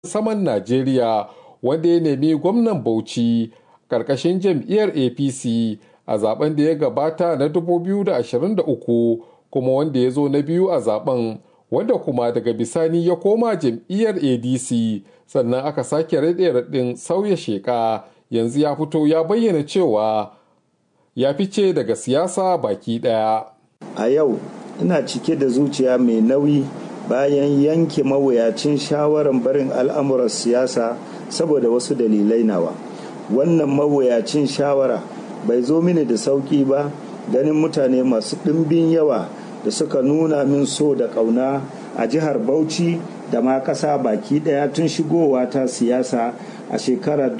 saman Najeriya wanda ya nemi gwamnan Bauchi ƙarƙashin jam'iyyar APC a zaben da ya gabata na 2023 kuma wanda ya zo na biyu a zaben wanda kuma daga bisani ya koma jam'iyyar ADC sannan aka sake raɗe raɗin sauya sheƙa yanzu ya fito ya bayyana cewa ya fice daga siyasa baki ɗaya. A yau ina cike da zuciya mai nauyi bayan yanke mawuyacin shawarar barin al'amuran siyasa saboda wasu dalilai nawa. Wannan mawuyacin shawara bai zo mini da sauƙi ba ganin mutane masu ɗimbin yawa da suka nuna min so da ƙauna a jihar Bauchi da ma ƙasa baki ɗaya tun shigowa ta siyasa a shekarar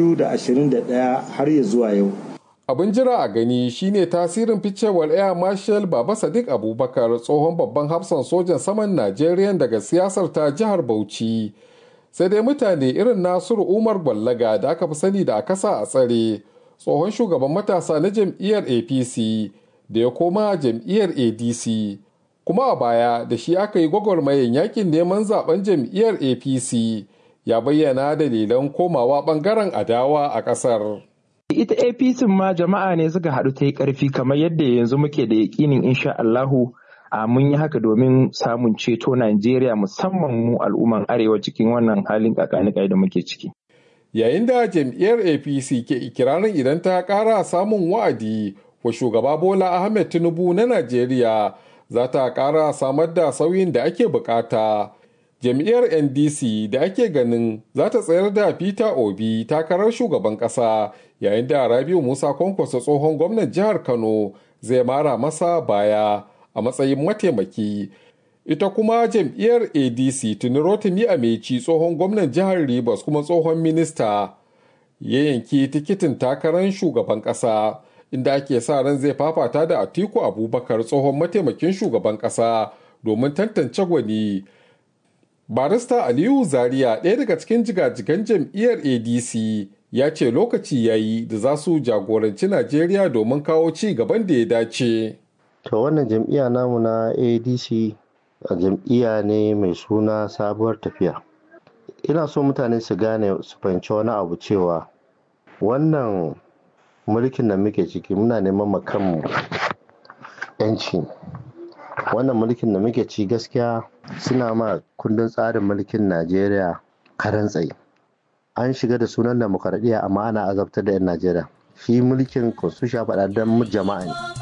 2021 har ya zuwa yau. Abin jira a gani shine tasirin ficewar Air Marshal Baba Sadiq Abubakar tsohon babban hafsan sojan saman Najeriya daga siyasar ta jihar Bauchi. Sai dai mutane irin Nasiru Umar Gwallaga da aka fi sani da a kasa a tsare tsohon shugaban matasa na jam'iyyar APC da ya koma jam'iyyar ADC. Kuma a baya da shi aka yi gwagwarmayin yakin neman zaben jam'iyyar APC ya bayyana dalilan komawa bangaren adawa a ƙasar. ita apc ma jama'a ne suka haɗu ta yi ƙarfi kamar yadda yanzu muke da yaƙinin insha Allahu a mun yi haka domin samun ceto Najeriya musamman mu al'umman arewa cikin wannan halin kakanikai da muke ciki. Yayin da jam'iyyar APC ke ikirarin idan ta ƙara samun wa'adi wa shugaba Bola Ahmed Tinubu na Najeriya za ta ƙara samar da sauyin da ake bukata. jam'iyyar ndc da ake ganin za ta tsayar da peter obi takarar shugaban kasa yayin da rabiu musa kwankwaso tsohon gwamnan jihar kano zai mara masa baya a matsayin mataimaki ita kuma jam'iyyar adc tuni rotimi ameci tsohon gwamnan jihar rivers kuma tsohon minista ya yanki tikitin takarar shugaban kasa inda ake sa ran zai fafata da atiku abubakar tsohon mataimakin shugaban kasa domin tantance gwani barista aliyu zaria ɗaya daga cikin jigajigan jam'iyyar adc ya ce lokaci ya yi da za su jagoranci najeriya domin kawo ci gaban da ya dace to wannan jam'iyya namu na adc jam'iyya ne mai suna sabuwar tafiya ina so mutane su gane su fahimci wani abu cewa wannan mulkin da muke ciki muna neman makanmu 'yanci wannan mulkin da muke ci gaskiya suna ma kundin tsarin mulkin najeriya karan tsaye an shiga da sunan demokaradiyya amma ana azabtar da 'yan najeriya shi mulkin constitution faɗa don jama'a ne